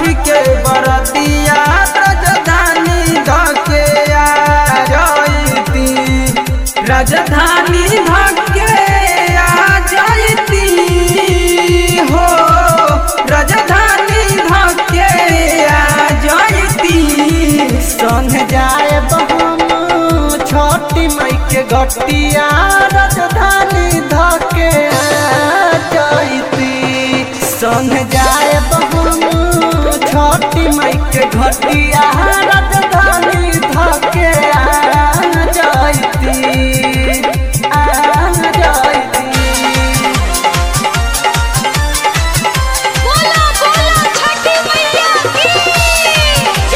के बरतिया राजधानी धके आ जयती राजधानी धके आ जयती हो राजधानी धके आ जयती संग जाए हम छोटी मई के घटिया राजधानी धके आ जयती संग जाए हम छोटी मई के घटिया राजधानी धके आ जयती आ जयती बोला बोला छठी मैया की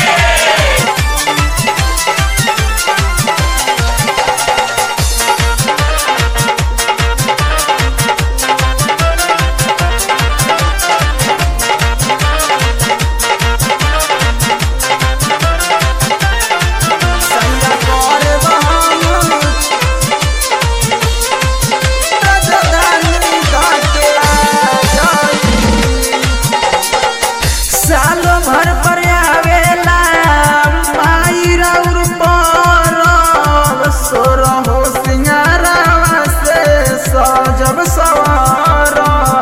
संग करब हम राजधानी धके आ जयती सालो भर पर आवेला माई रौर पर सोर हो सिंगारावा से सजब सवारब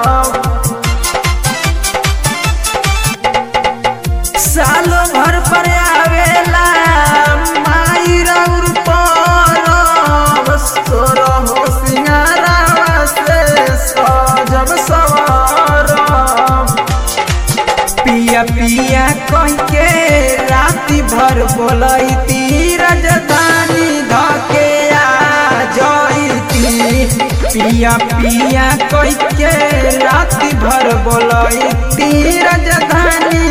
सालो भर पर आवेला माई रौर पर सोर हो सिंगारावा से सजब सवारब पिया पिया कह के राति भर बोलती राजधानी धके आ जयती पिया पिया कह के राति भर बोलती राजधानी